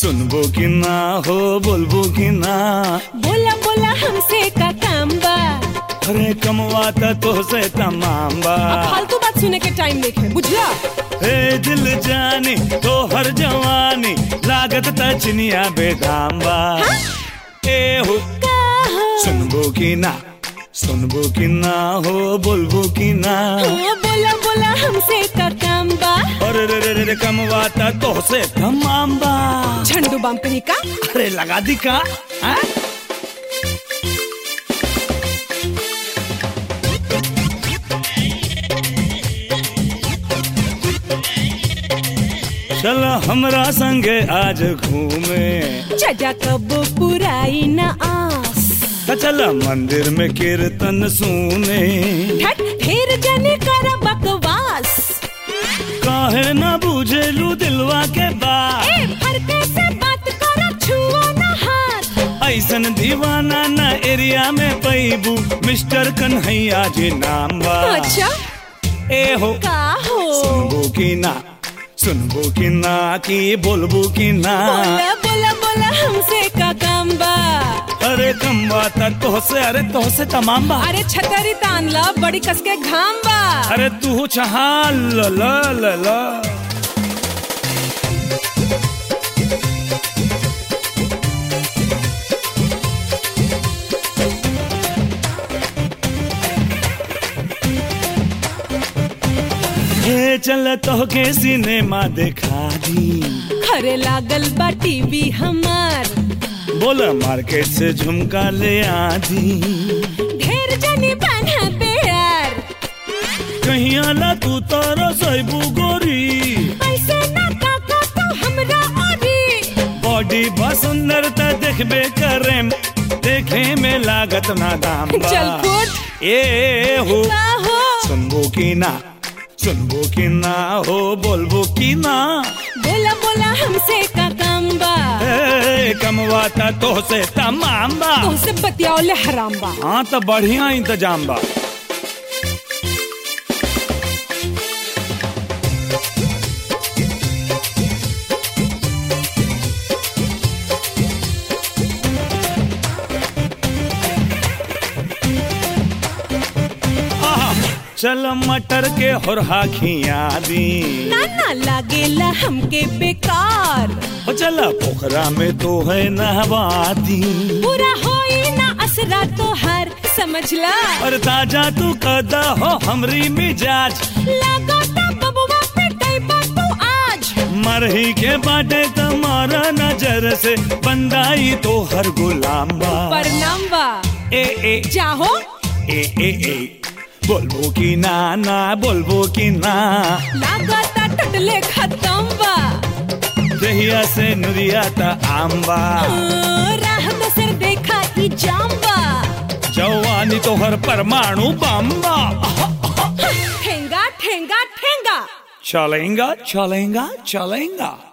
सुनबो कि ना हो बोलबो कि ना बोला बोला हमसे का काम बा अरे कमवाता तो से तमाम बा अब फालतू बात सुने के टाइम देखे बुझला हे दिल जानी तो हर जवानी लागत त चिनिया बेदाम बा ए हो का हो सुनबो कि ना सुनबो कि ना हो बोलबो कि ना ओ, बोला बोला हमसे का काम बा अरे रे रे रे रे कमवाता तो से तमाम बा झंडू बम कहीं का अरे लगा दी का हाँ? चल हमरा संगे आज घूमे जजा कबो पुराई न आस त चल मंदिर में कीर्तन सुने ठट फिर जने कर बकवास काहे ना बुझेलू दिलवा के बात ए फरके से बात कर छुओ न हाथ ऐसन दीवाना ना एरिया में पैबू मिस्टर कन्हैया जी नाम बा अच्छा ए हो का हो सुनबो कि ना सुनबो कि ना कि बोलबो कि ना बोला बोला बोला हमसे का काम बा अरे कम बात तो से अरे तो से तमाम बा अरे छतरी तान ला बड़ी कसके घाम बा अरे तू चाहा ल ल ल ल हे चल तो के सिनेमा देखा दी खरे लागल बा टीवी हमार बोला मार्केट से झुमका ले आधी ढेर जने बना बेयार कहीं आला तू तारा सैबू गोरी ऐसे ना काका तो हमरा ओरी बॉडी बा सुंदरता देखबे करेम देखे में लागत ना दाम बा। चल फुट ए हो का हो सुनबो कि ना सुनबो कि ना हो बोलबो कि ना बोला बोला हमसे का काम बा ए, कमवाता तो से तमाम बा तुमसे बतियाओले हराम बा हाँ तो बढ़िया इंतजाम बा आहा, चल मटर के होरहा खिया दी ना ना लागेला हमके बेकार ओ चला पोखरा में तो है नहवा दी पूरा होई ना असरा तो हर समझला और ताजा तू कदा हो हमरी मिजाज लागता बबुआ पे टैबा तू आज मरही के बाटे तुम्हारा नजर से बंदाई तो हर गुलाम बा परनाम बा ए ए जाहो ए ए ए बोलबो कि ना ना बोलबो कि ना लागता टटले खत्म बा दहिया से नुरिया ता आम्बा हाँ, राह दोसर देखा ई जाम बा जवानी तो हर परमाणु बम्बा ठेंगा ठेंगा ठेंगा चलेगा चलेगा चलेगा